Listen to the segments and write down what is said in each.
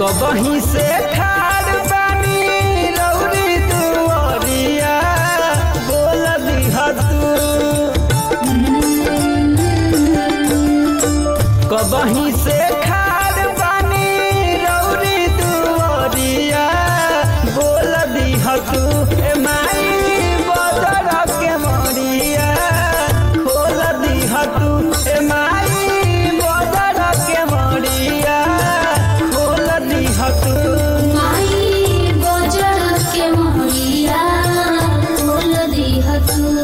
कबही से ठाड़ बानी रौरी दुआरिया बोल दिहा तू कबही से ठाड़ बानी रौरी दुआरिया बोल दिहा तू ए माई बदर के मरिया खोल दिहा तू ए माई बदर के मरिया खोल दिहा तू माई बजड़ के मोरिया खोल दिह तू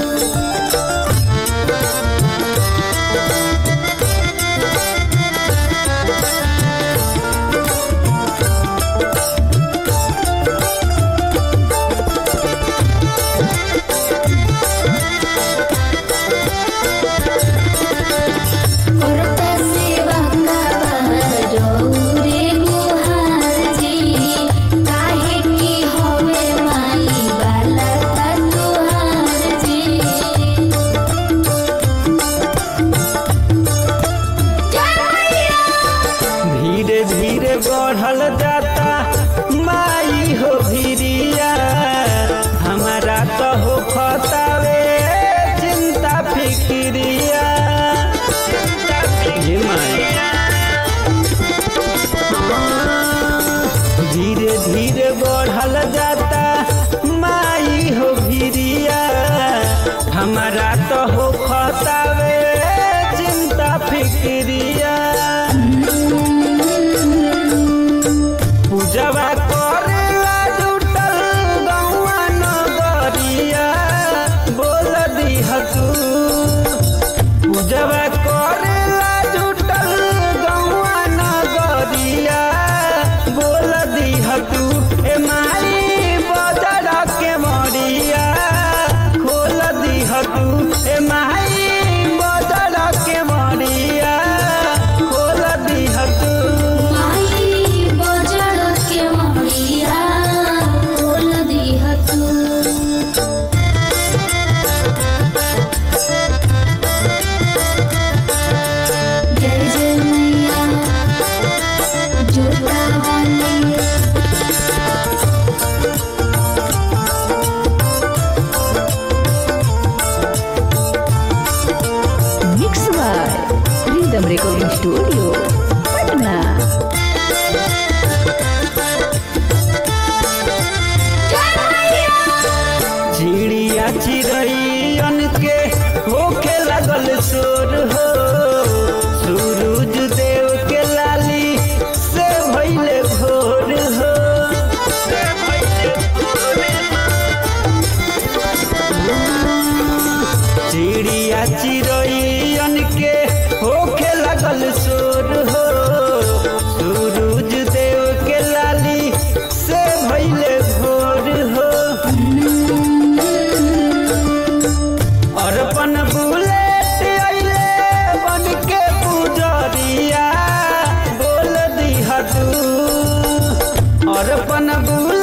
करत सेवा रे मुहाजी काहे की होवे माई बाला का तुहार जी धीरे धीरे बढ़ल जाता माई हो भिरिया हमारा तो हो खतावे चिंता फिक्रिया ये माई धीरे धीरे बढ़ल जाता माई हो भिरिया हमारा तो हो खतावे चिंता फिक्रिया पूजवा करेला जुटल गौआ नगरिया बोल दिह तू पूजवा करेला जुटल गौआ नगरिया बोल दिह तू ए माई बजर के मरिया खोल दिह तू ए माई बजर के मरिया खोल दिह तू माई बजड़ के मोरिया खोल दिह तू जय जय मैया जोता वाली Mix by Rhythm Recording Studio, Patna. चिड़िया चिड़ैयन के होखे लगल शोर हो सूरज देव के लाली से भैले भोर हो चिड़िया चिड़ैयन के होखे लगल शोर हो सूरज देव के लाली से भैले भोर हो अरपन बुलेट अइले बन के पुजरिया बोल दिहा तू अरपन बुलेट